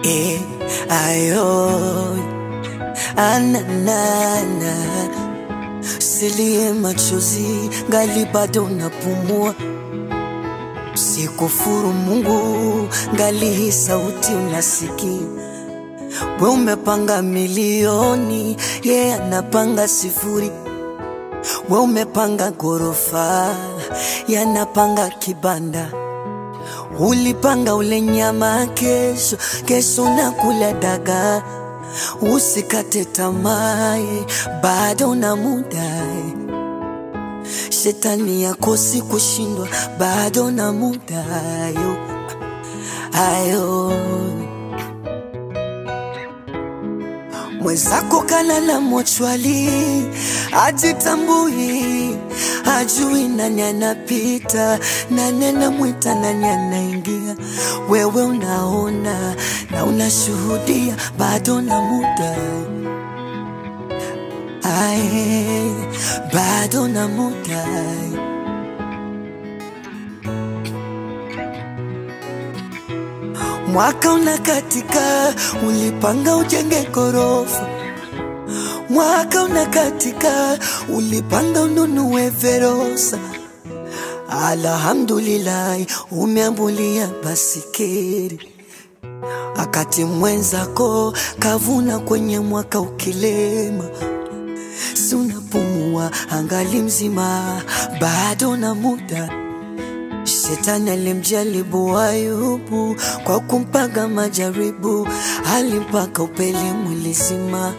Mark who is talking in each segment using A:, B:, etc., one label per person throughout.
A: eh, ayo ananana silie machozi ngali bado napumua sikufuru Mungu ngali hii sauti unasikia we umepanga milioni ye yeah, anapanga sifuri we umepanga ghorofa yanapanga kibanda ulipanga ule nyama kesho kesho nakula dagaa usikate tamaa bado na muda shetani yakosi kushindwa bado na muda ayo ayo mwenzako kalala mochwali ajitambui ajui nani anapita nani anamwita nani anaingia wewe unaona na unashuhudia bado na muda ae bado na muda mwaka unakatika ulipanga ujenge gorofa mwaka unakatika ulipanga ununue verosa alhamdulillahi umeambulia basikeri akati mwenzako kavuna kwenye mwaka ukilema si unapumua angali mzima bado na muda Shetani alimjaribu Ayubu kwa kumpaga majaribu, alimpaka upele mwili zima.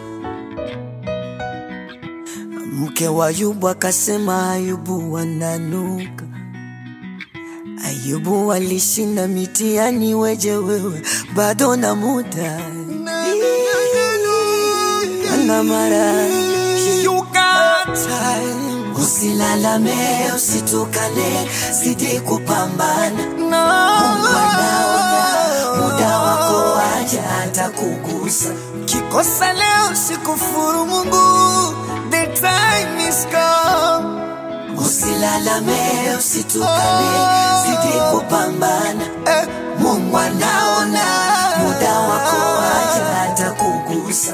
A: Mke wa Ayubu akasema Ayubu wananuka. Ayubu alishinda mitihani, weje wewe bado na muda ana mara Usilalame, usitukane, zidi kupambana. Mungu anaona muda wako waja atakugusa.
B: Kikosa leo sikufuru Mungu, the time is come.
A: Usilalame, usitukane, zidi kupambana.
B: Eh,
A: Mungu anaona muda wako waja atakugusa.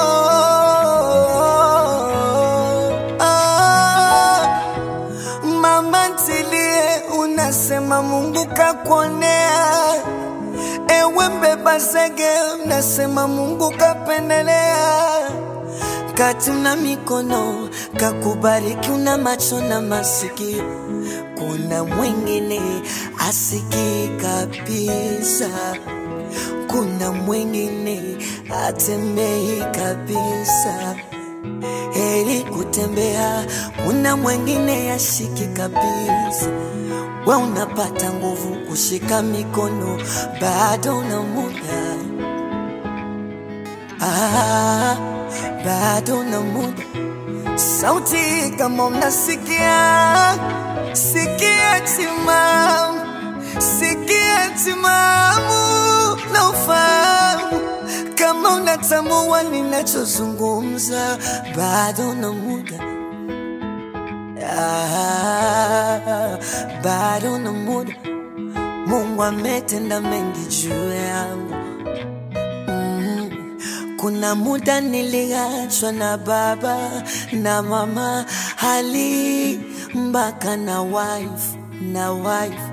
B: oh, ah. Mama ntilie, unasema Mungu kakuonea. Ewe mbeba zege, unasema Mungu kapendelea.
A: kati una mikono kakubariki, una macho na masikio. Kuna mwingine asikii kabisa, kuna mwingine atembei kabisa. Heri kutembea, kuna mwingine yashiki kabisa. We unapata nguvu kushika mikono, bado una muda ah, bado una muda
B: Sauti kama mnasikia, sikia timamu, sikia timamu na ufahamu kama unatambua ninachozungumza,
A: bado na muda ah, bado na muda. Mungu ametenda mengi juu yangu mm. Kuna muda niliachwa na baba na mama hali mpaka na wife na wife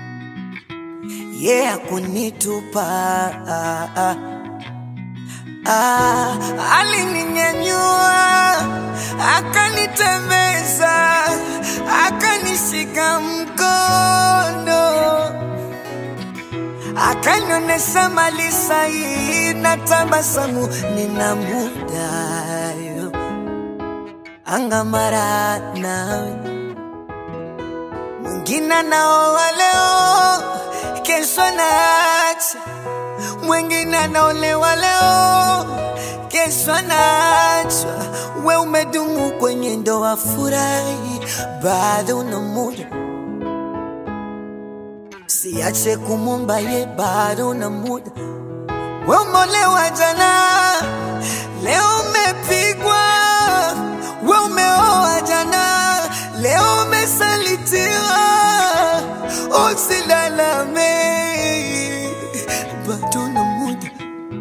A: yeah, kunitupa ah, ah. Ah,
B: alininyanyua akanitembeza akanishika mkono akanionyesha mali sahihi na tabasamu
A: nina muda yo angamara nawe
B: mwingine naoa leo kesho naacha mwingine anaolewa leo kesho anaachwa we umedumu
A: kwenye ndoa furahi, bado na muda siache kumwomba ye, bado na muda
B: we umeolewa jana leo umepigwa we umeoa jana leo umesalitiwa usilalame
A: bado na muda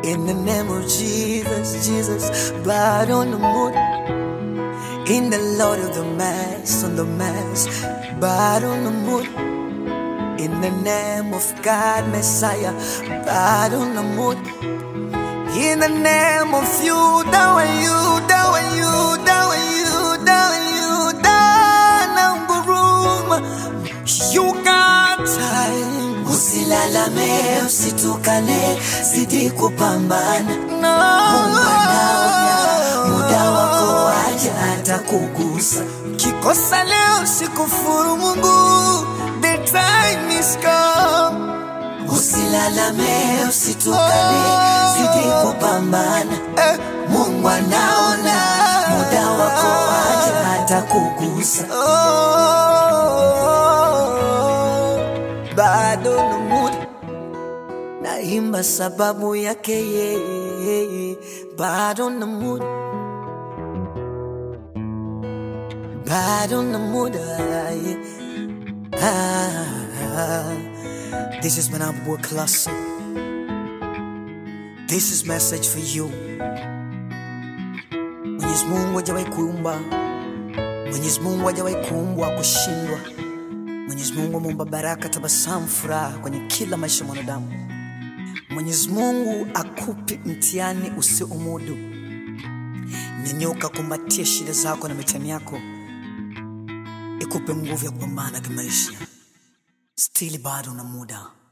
A: In the name of Jesus, Jesus, blood on the moon. In the Lord of the Mass, on the Mass, blood on the moon. In the name of God, Messiah, blood on the moon. In the name of you, down you, down you, down you, down you, down room. You got time.
B: Usilalame, usitukane, zidi kupambana.
A: No.
B: Mungu anaona, muda wako waja atakugusa.
A: Kikosa leo sikufuru Mungu, the time is come.
B: Usilalame, usitukane, zidi kupambana.
A: Eh,
B: Mungu anaona, muda wako waja atakugusa.
A: oh, bado na muda naimba sababu yake yeye, bado na muda, bado na muda yeah. ah, This is Manabwa Classic. This is message for you. Mwenyezi Mungu hajawahi kuumba, Mwenyezi Mungu hajawahi kuumbwa kushindwa. Mwenyezi Mungu ameumba baraka, tabasamu, furaha kwenye kila maisha ya mwanadamu. Mwenyezi Mungu akupi mtihani usiomudu. Nyanyuka, kumbatia shida zako na mitihani yako, ikupe nguvu ya kupambana kimaisha. Stili bado na muda.